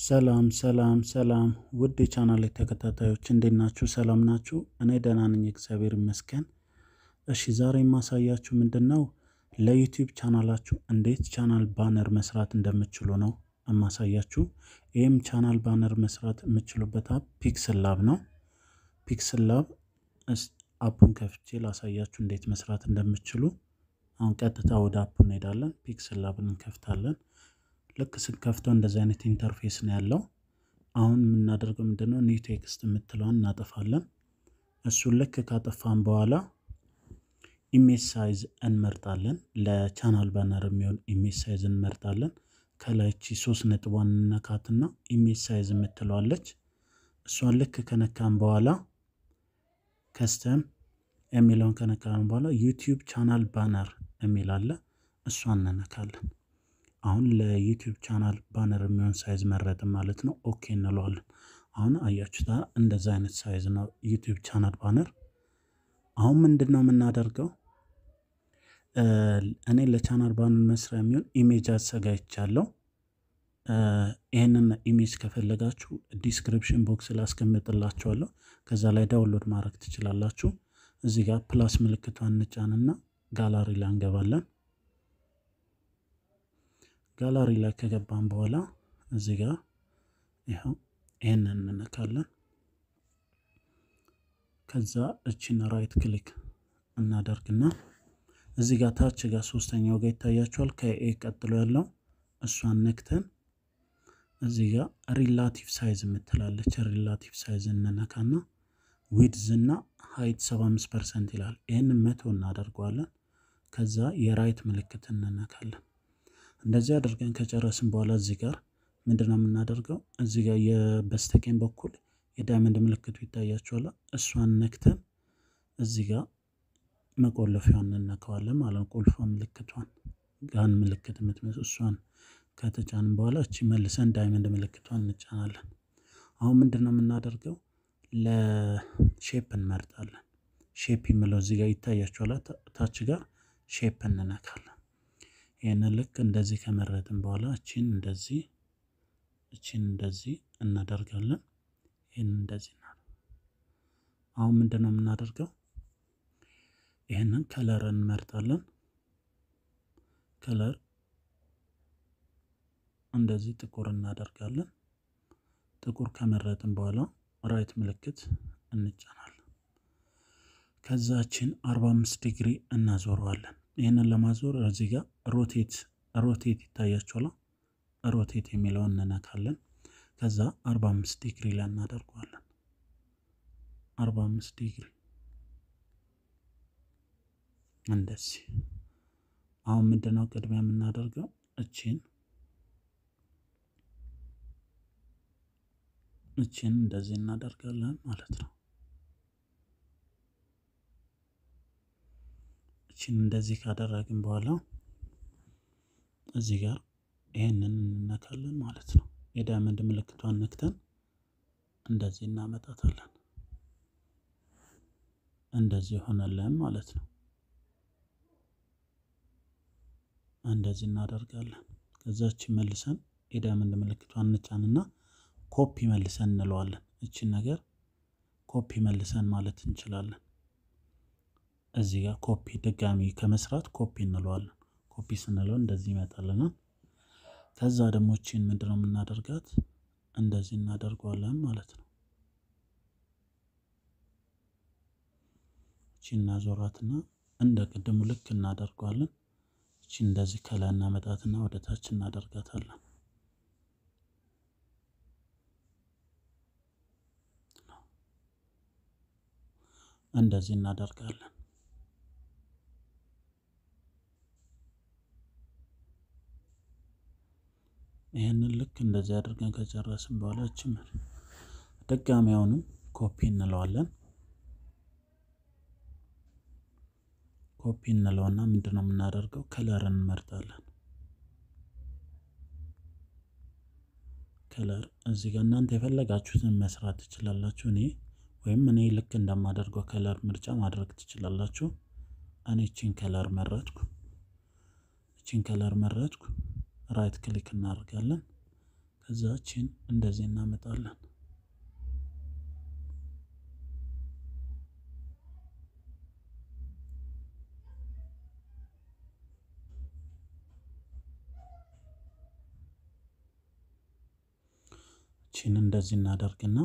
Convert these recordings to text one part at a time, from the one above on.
ሰላም ሰላም ሰላም ውድ የቻናሌ ተከታታዮች እንዴት ናችሁ? ሰላም ናችሁ? እኔ ደህና ነኝ፣ እግዚአብሔር ይመስገን። እሺ ዛሬ የማሳያችሁ ምንድን ነው ለዩቲዩብ ቻናላችሁ እንዴት ቻናል ባነር መስራት እንደምችሉ ነው የማሳያችሁ። ይህም ቻናል ባነር መስራት የምችሉበት አፕ ፒክስል ላብ ነው። ፒክስል ላብ አፑን ከፍቼ ላሳያችሁ እንዴት መስራት እንደምችሉ። አሁን ቀጥታ ወደ አፑ እንሄዳለን። ፒክስል ላብን እንከፍታለን። ልክ ስንከፍተው እንደዚህ አይነት ኢንተርፌስ ነው ያለው። አሁን የምናደርገው ምንድነው ኒው ቴክስት የምትለዋን እናጠፋለን። እሱን ልክ ካጠፋን በኋላ ኢሜጅ ሳይዝ እንመርጣለን። ለቻናል ባነር የሚሆን ኢሜጅ ሳይዝ እንመርጣለን። ከላይቺ ሶስት ነጥቧን እንነካትና ኢሜጅ ሳይዝ የምትለዋለች እሷን ልክ ከነካን በኋላ ከስተም የሚለውን ከነካን በኋላ ዩቲዩብ ቻናል ባነር የሚል አለ። እሷን እንነካለን። አሁን ለዩቲዩብ ቻናል ባነር የሚሆን ሳይዝ መረጥን ማለት ነው። ኦኬ እንለዋለን። አሁን አያችሁታ እንደዛ አይነት ሳይዝ ነው ዩቲዩብ ቻናል ባነር። አሁን ምንድን ነው የምናደርገው? እኔ ለቻናል ባነር መስሪያ የሚሆን ኢሜጅ አዘጋጅቻለሁ። ይህንን ኢሜጅ ከፈለጋችሁ ዲስክሪፕሽን ቦክስ ላይ አስቀምጥላችኋለሁ። ከዛ ላይ ዳውንሎድ ማድረግ ትችላላችሁ። እዚህ ጋር ፕላስ ምልክቷን እንጫንና ጋላሪ ላይ እንገባለን። ጋላሪ ላይ ከገባን በኋላ እዚህ ጋር ይኸው ይህንን እንነካለን። ከዛ እችን ራይት ክሊክ እናደርግና እዚህ ጋር ታች ጋር ሶስተኛው ጋር ይታያችኋል። ከኤ ቀጥሎ ያለው እሷን ነክተን እዚህ ጋር ሪላቲቭ ሳይዝ የምትላለች ሪላቲቭ ሳይዝ እንነካና ዊድዝ እና ሀይት 75 ፐርሰንት ይላል። ይህንን መቶ እናደርገዋለን። ከዛ የራይት ምልክት እንነካለን። እንደዚህ አድርገን ከጨረስን በኋላ እዚህ ጋር ምንድነው የምናደርገው? እዚህ ጋር የበስተቀኝ በኩል የዳይመንድ ምልክቱ ይታያችኋል። እሷን ነክተን እዚህ ጋር መቆለፊያውን እንነካዋለን ማለት ነው። ቁልፏ ምልክቷን ጋን ምልክት የምትመስል እሷን ከተጫንን በኋላ እቺ መልሰን ዳይመንድ ምልክቷን እንጫናለን። አሁን ምንድን ነው የምናደርገው? ለሼፕ እንመርጣለን። ሼፕ የሚለው እዚህ ጋር ይታያችኋል። ታች ጋር ሼፕ እንነካለን። ይህንን ልክ እንደዚህ ከመረጥን በኋላ እቺን እንደዚህ እቺን እንደዚህ እናደርጋለን። ይህን እንደዚህ ና አሁን ምንድን ነው የምናደርገው? ይህንን ከለር እንመርጣለን። ከለር እንደዚህ ጥቁር እናደርጋለን። ጥቁር ከመረጥን በኋላ ራይት ምልክት እንጫናለን። ከዛችን 45 ዲግሪ እናዞረዋለን። ይህንን ለማዞር እዚህ ጋር ሮቴት ሮቴት ይታያችኋል። ሮቴት የሚለውን እንነካለን። ከዛ 45 ዲግሪ ላይ እናደርገዋለን። 45 ዲግሪ እንደዚህ። አሁን ምንድነው ቅድሚያ የምናደርገው እቺን እቺን እንደዚህ እናደርጋለን ማለት ነው። እቺን እንደዚህ ካደረግን በኋላ እዚህ ጋር ይሄንን እንነካለን ማለት ነው። የዳይመንድ ምልክቷን ነክተን እንደዚህ እናመጣታለን። እንደዚህ ሆነለን ማለት ነው። እንደዚህ እናደርጋለን። ከዛች መልሰን የዳይመንድ ምልክቷን እንጫንና ኮፒ መልሰን እንለዋለን። እችን ነገር ኮፒ መልሰን ማለት እንችላለን። እዚህ ጋር ኮፒ ድጋሚ ከመስራት ኮፒ እንለዋለን። ኮፒ ስንለው እንደዚህ ይመጣልናል። ከዛ ደግሞ እቺን ምንድነው የምናደርጋት እንደዚህ እናደርገዋለን ማለት ነው። እቺ እናዞራትና እንደ ቅድሙ ልክ እናደርገዋለን። እቺ እንደዚህ ከላይ እናመጣትና ወደ ታች እናደርጋታለን። እንደዚህ እናደርጋለን። ይህንን ልክ እንደዚህ አድርገን ከጨረስን በኋላ ችምር ድጋሚ አሁንም ኮፒ እንለዋለን። ኮፒ እንለውና ምንድነው የምናደርገው ከለር እንመርጣለን። ከለር እዚህ ጋር እናንተ የፈለጋችሁትን መስራት ትችላላችሁ። እኔ ወይም እኔ ልክ እንደማደርገው ከለር ምርጫ ማድረግ ትችላላችሁ። እኔ እቺን ከለር መረጥኩ። እቺን ከለር መረጥኩ። ራይት ክሊክ እናደርጋለን። ከዛችን እንደዚህ እናመጣለን። ቺን እንደዚህ እናደርግና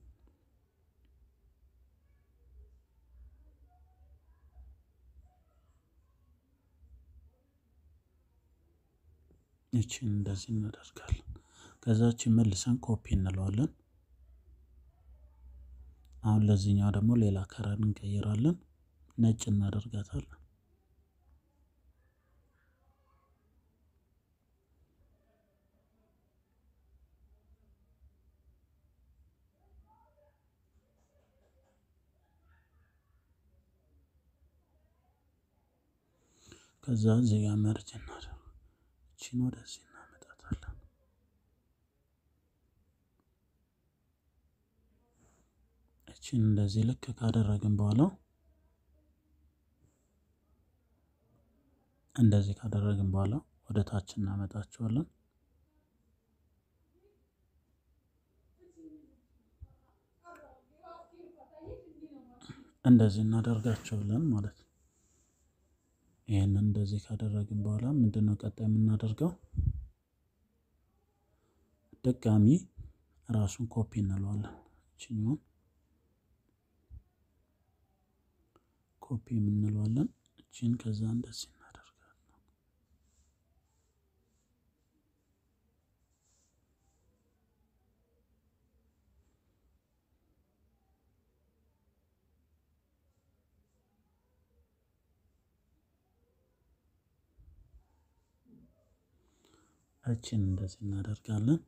ይችን እንደዚህ እናደርጋለን። ከዛችን መልሰን ኮፒ እንለዋለን። አሁን ለዚህኛው ደግሞ ሌላ ከረር እንቀይራለን። ነጭ እናደርጋታለን። ከዛ እዚህ ጋር መርጅ እናደርግ እቺን ወደዚህ እናመጣታለን። እቺን እንደዚህ ልክ ካደረግን በኋላ እንደዚህ ካደረግን በኋላ ወደ ታች እናመጣቸዋለን። እንደዚህ እናደርጋቸዋለን ማለት ነው። ይህንን እንደዚህ ካደረግን በኋላ ምንድን ነው ቀጣይ የምናደርገው? ድጋሚ ራሱን ኮፒ እንለዋለን። እችኛውን ኮፒ የምንለዋለን። እችን ከዛ እንደዚህ እናደርጋለን። እችን እንደዚህ እናደርጋለን።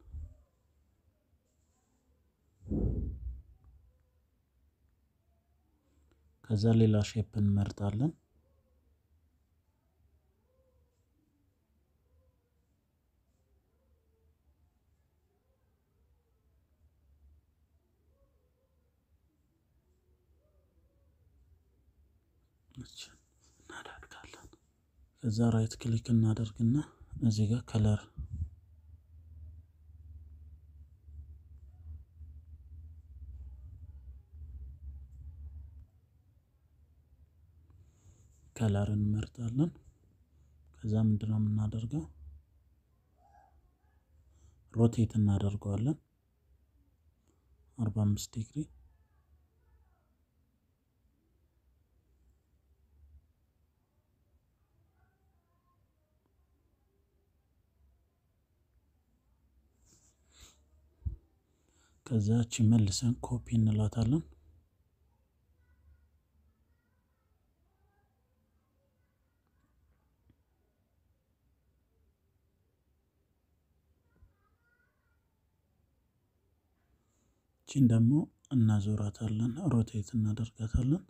ከዛ ሌላ ሼፕ እንመርጣለን። እናደርጋለን። ከዛ ራይት ክሊክ እናደርግና እዚህ ጋር ከለር ከለር እንመርጣለን። ከዛ ምንድነው የምናደርገው? ሮቴት እናደርገዋለን አርባ አምስት ዲግሪ ከዛች መልሰን ኮፒ እንላታለን። ቺን ደግሞ እናዞራታለን፣ ሮቴት እናደርጋታለን።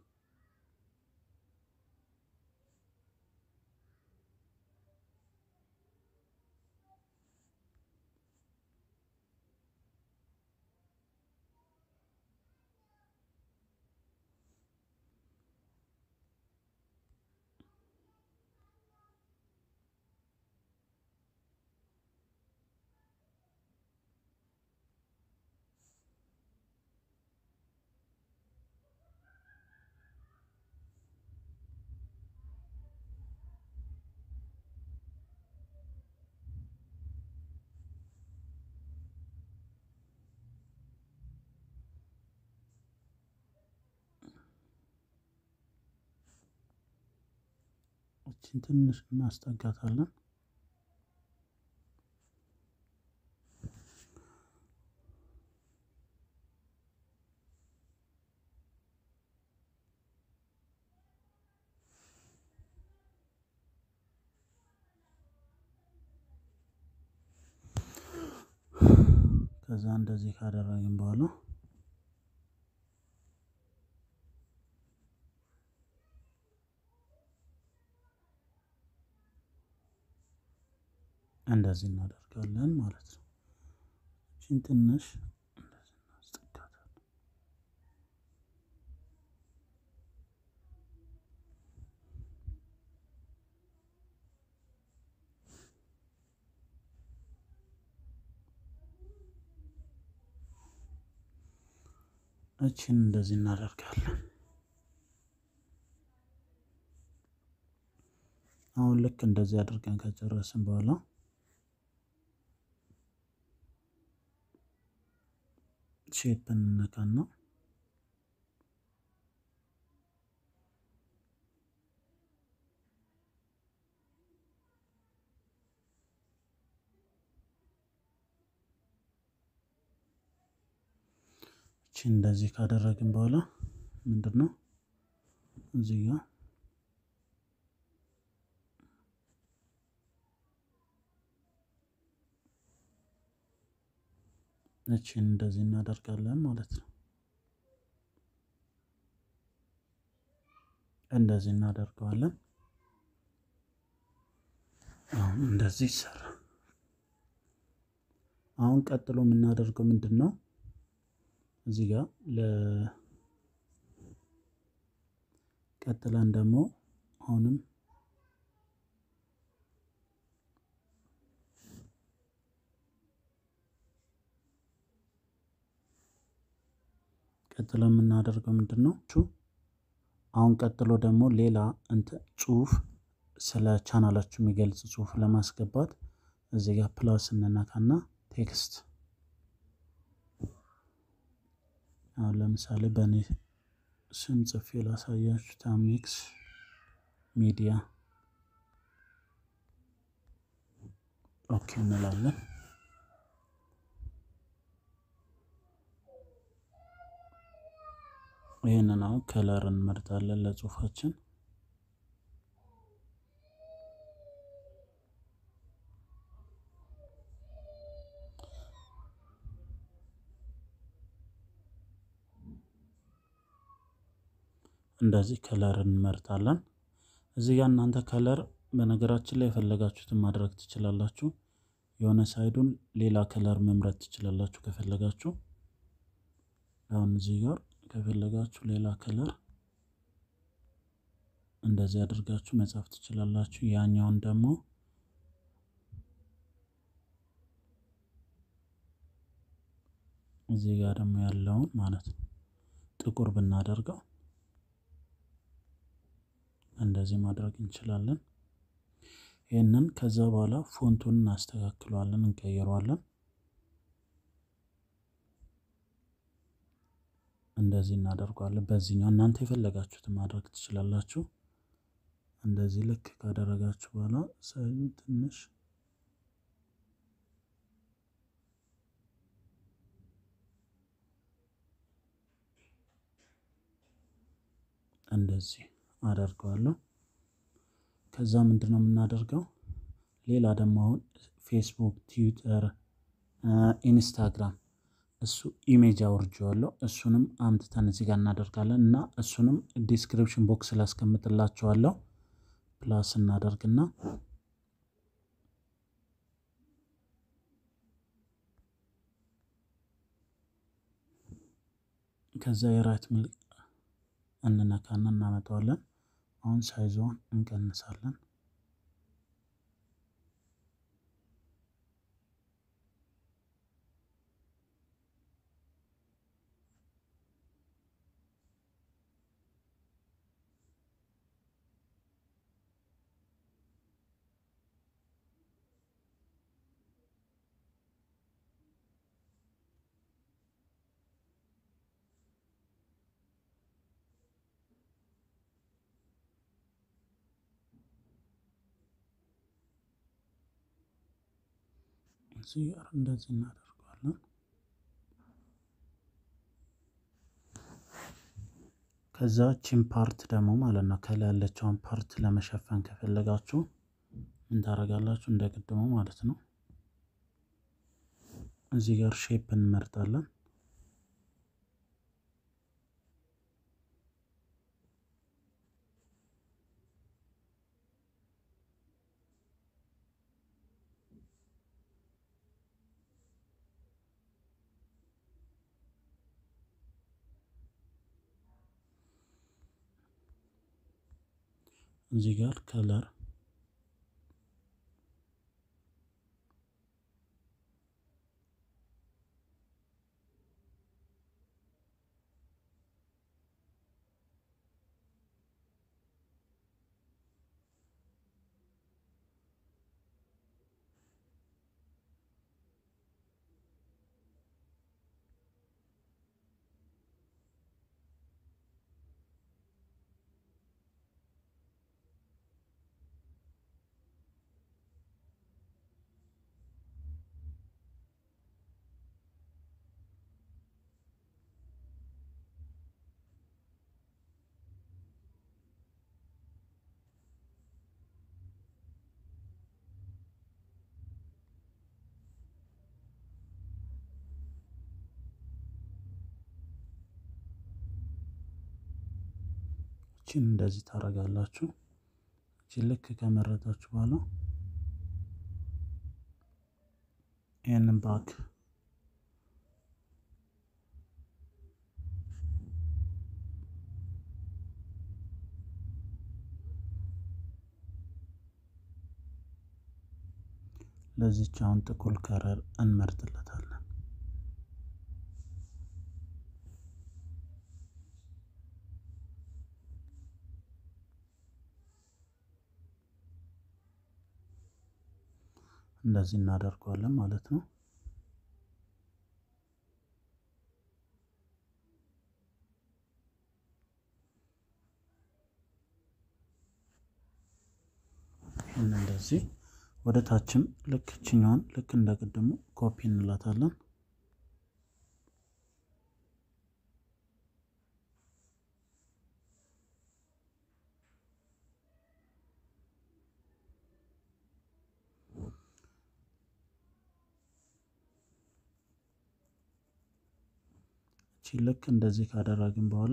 እችን ትንሽ እናስጠጋታለን። ከዛ እንደዚህ ካደረግን በኋላ እንደዚህ እናደርጋለን ማለት ነው። እችን ትንሽ እንደዚህ እናስጠጋታለን። እችን እንደዚህ እናደርጋለን። አሁን ልክ እንደዚህ አድርገን ከጨረስን በኋላ ሼፕ እንነካና እቺ እንደዚህ ካደረግን በኋላ ምንድን ነው እዚህ ጋር እቺን እንደዚህ እናደርጋለን ማለት ነው። እንደዚህ እናደርገዋለን። አሁን እንደዚህ ይሰራ። አሁን ቀጥሎ የምናደርገው ምንድን ነው? እዚህ ጋር ለ ቀጥለን ደግሞ አሁንም ቀጥሎ የምናደርገው ምንድን ነው? አሁን ቀጥሎ ደግሞ ሌላ እንትን ጽሁፍ ስለ ቻናላችሁ የሚገልጽ ጽሁፍ ለማስገባት እዚህ ጋር ፕላስ እንነካና ቴክስት አሁን ለምሳሌ በእኔ ስም ጽፌ ላሳያችሁ። ታሚክስ ሚዲያ ኦኬ እንላለን። ይህንን አሁን ከለር እንመርጣለን ለጽሁፋችን። እንደዚህ ከለር እንመርጣለን። እዚህ ጋር እናንተ ከለር በነገራችን ላይ የፈለጋችሁትን ማድረግ ትችላላችሁ። የሆነ ሳይዱን ሌላ ከለር መምረጥ ትችላላችሁ ከፈለጋችሁ። አሁን እዚህ ጋር ከፈለጋችሁ ሌላ ከለር እንደዚህ አድርጋችሁ መጻፍ ትችላላችሁ። ያኛውን ደግሞ እዚህ ጋር ደግሞ ያለውን ማለት ነው ጥቁር ብናደርገው እንደዚህ ማድረግ እንችላለን። ይህንን ከዛ በኋላ ፎንቱን እናስተካክለዋለን፣ እንቀይረዋለን። እንደዚህ እናደርገዋለን። በዚህኛው እናንተ የፈለጋችሁትን ማድረግ ትችላላችሁ። እንደዚህ ልክ ካደረጋችሁ በኋላ ሳይዙ ትንሽ እንደዚህ አደርገዋለሁ። ከዛ ምንድን ነው የምናደርገው? ሌላ ደግሞ አሁን ፌስቡክ፣ ትዊተር፣ ኢንስታግራም እሱ ኢሜጅ አውርጄዋለሁ። እሱንም አምጥተን እዚህ ጋር እናደርጋለን እና እሱንም ዲስክሪፕሽን ቦክስ ላይ አስቀምጥላችኋለሁ። ፕላስ እናደርግና ከዛ የራይት ምልክ እንነካና እናመጣዋለን። አሁን ሳይዞን እንቀንሳለን። እዚህ ጋር እንደዚህ እናደርገዋለን። ከዛ ቺን ፓርት ደግሞ ማለት ነው ከላይ ያለችውን ፓርት ለመሸፈን ከፈለጋችሁ ምን ታደርጋላችሁ? እንደ ቅድሙ ማለት ነው። እዚህ ጋር ሼፕ እንመርጣለን። እዚህ ጋር ከለር እቺን እንደዚህ ታደርጋላችሁ። እቺን ልክ ከመረጣችሁ በኋላ ይህንን ባክ ለዚች አሁን ጥቁር ከረር እንመርጥለታለን። እንደዚህ እናደርገዋለን ማለት ነው። ይህን እንደዚህ ወደ ታችም ልክ ችኛዋን ልክ እንደ ቅድሙ ኮፒ እንላታለን። እቺ ልክ እንደዚህ ካደረግን በኋላ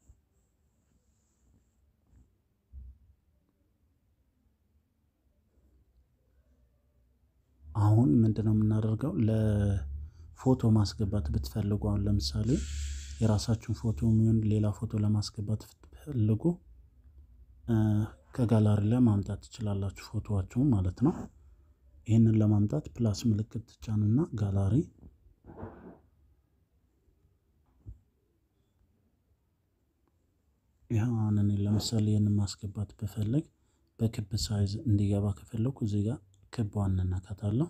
አሁን ምንድነው የምናደርገው? ለፎቶ ማስገባት ብትፈልጉ አሁን ለምሳሌ የራሳችሁን ፎቶ የሚሆን ሌላ ፎቶ ለማስገባት ብትፈልጉ ከጋላሪ ላይ ማምጣት ትችላላችሁ፣ ፎቶዋችሁን ማለት ነው። ይህንን ለማምጣት ፕላስ ምልክት ትጫኑና ጋላሪ ይህን እኔ ለምሳሌ ይህንን ማስገባት ብፈልግ በክብ ሳይዝ እንዲገባ ከፈለኩ እዚህ ጋር ክቧን እንነካታለሁ።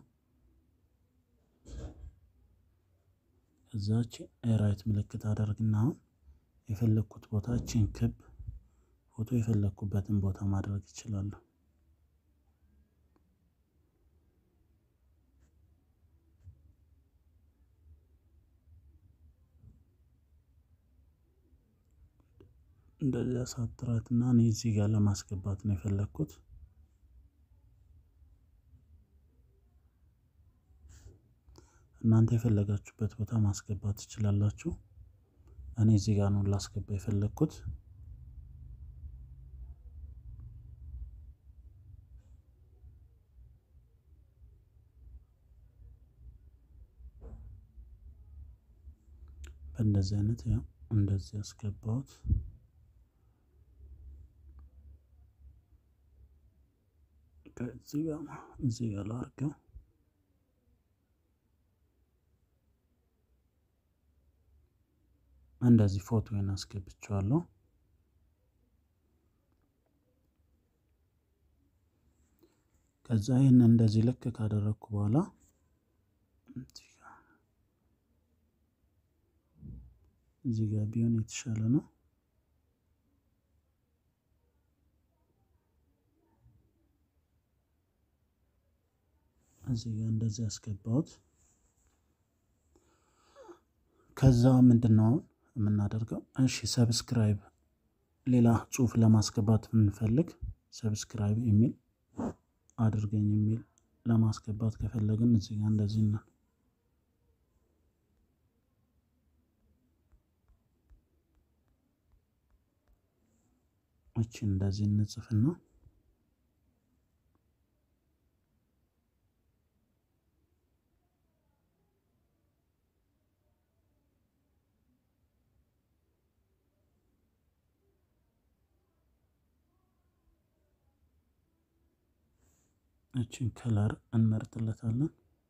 እዛች የራይት ምልክት አደርግና አሁን የፈለግኩት ቦታ እችን ክብ ፎቶ የፈለግኩበትን ቦታ ማድረግ ይችላለሁ። እንደዚህ አሳጥራትና እኔ እዚህ ጋር ለማስገባት ነው የፈለግኩት። እናንተ የፈለጋችሁበት ቦታ ማስገባት ትችላላችሁ። እኔ እዚህ ጋር ነው ላስገባ የፈለግኩት። በእንደዚህ አይነት ያው እንደዚህ ያስገባሁት ከዚህ ጋር እዚህ ጋር ላድርገው። እንደዚህ ፎቶዬን አስገብቼዋለሁ። ከዛ ይህን እንደዚህ ልክ ካደረግኩ በኋላ እዚህ ጋር ቢሆን የተሻለ ነው። እዚህ ጋር እንደዚህ ያስገባሁት። ከዛ ምንድን ነው የምናደርገው? እሺ ሰብስክራይብ፣ ሌላ ጽሁፍ ለማስገባት ብንፈልግ ሰብስክራይብ የሚል አድርገኝ የሚል ለማስገባት ከፈለግን እዚህ ጋር እንደዚህ ነው እቺ እንደዚህ እንጽፍና እቺን ከለር እንመርጥለታለን።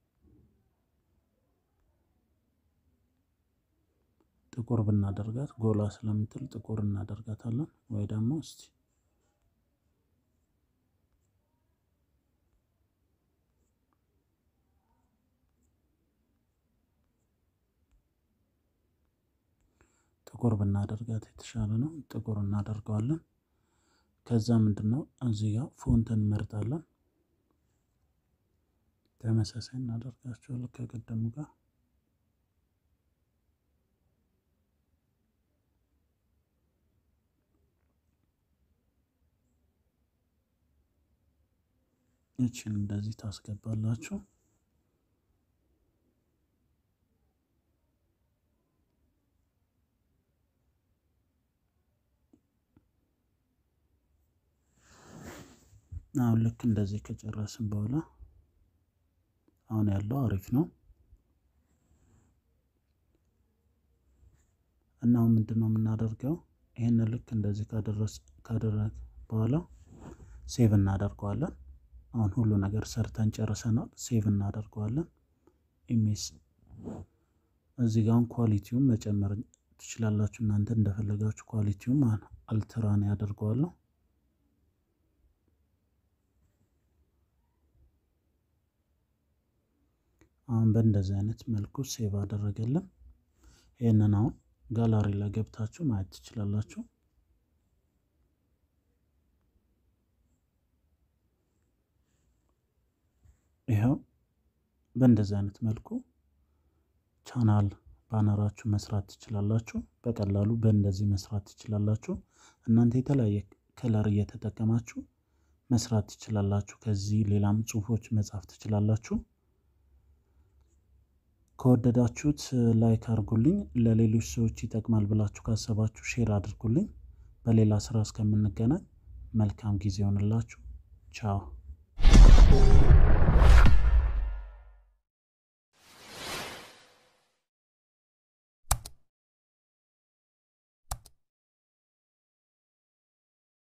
ጥቁር ብናደርጋት ጎላ ስለምትል ጥቁር እናደርጋታለን። ወይ ደግሞ እስቲ ጥቁር ብናደርጋት የተሻለ ነው። ጥቁር እናደርገዋለን። ከዛ ምንድን ነው እዚህ ጋር ፎንትን እንመርጣለን። ተመሳሳይ እናደርጋቸዋለን ከቀደሙ ጋር ይችን እንደዚህ ታስገባላችሁ። አሁን ልክ እንደዚህ ከጨረስን በኋላ አሁን ያለው አሪፍ ነው እና አሁን ምንድን ነው የምናደርገው? ይህንን ልክ እንደዚህ ካደረግ በኋላ ሴቭ እናደርገዋለን። አሁን ሁሉ ነገር ሰርተን ጨርሰናል። ሴቭ እናደርገዋለን። ኢሜስ እዚህ ጋር ኳሊቲውን መጨመር ትችላላችሁ እናንተ እንደፈለጋችሁ። ኳሊቲውም አልትራን ያደርገዋለሁ። አሁን በእንደዚህ አይነት መልኩ ሴቭ አደረገልን። ይህንን አሁን ጋላሪ ላይ ገብታችሁ ማየት ትችላላችሁ። ይኸው በእንደዚህ አይነት መልኩ ቻናል ባነራችሁ መስራት ትችላላችሁ። በቀላሉ በእንደዚህ መስራት ትችላላችሁ። እናንተ የተለያየ ከለር እየተጠቀማችሁ መስራት ትችላላችሁ። ከዚህ ሌላም ጽሁፎች መጻፍ ትችላላችሁ። ከወደዳችሁት ላይክ አድርጉልኝ። ለሌሎች ሰዎች ይጠቅማል ብላችሁ ካሰባችሁ ሼር አድርጉልኝ። በሌላ ስራ እስከምንገናኝ መልካም ጊዜ ይሆንላችሁ። ቻው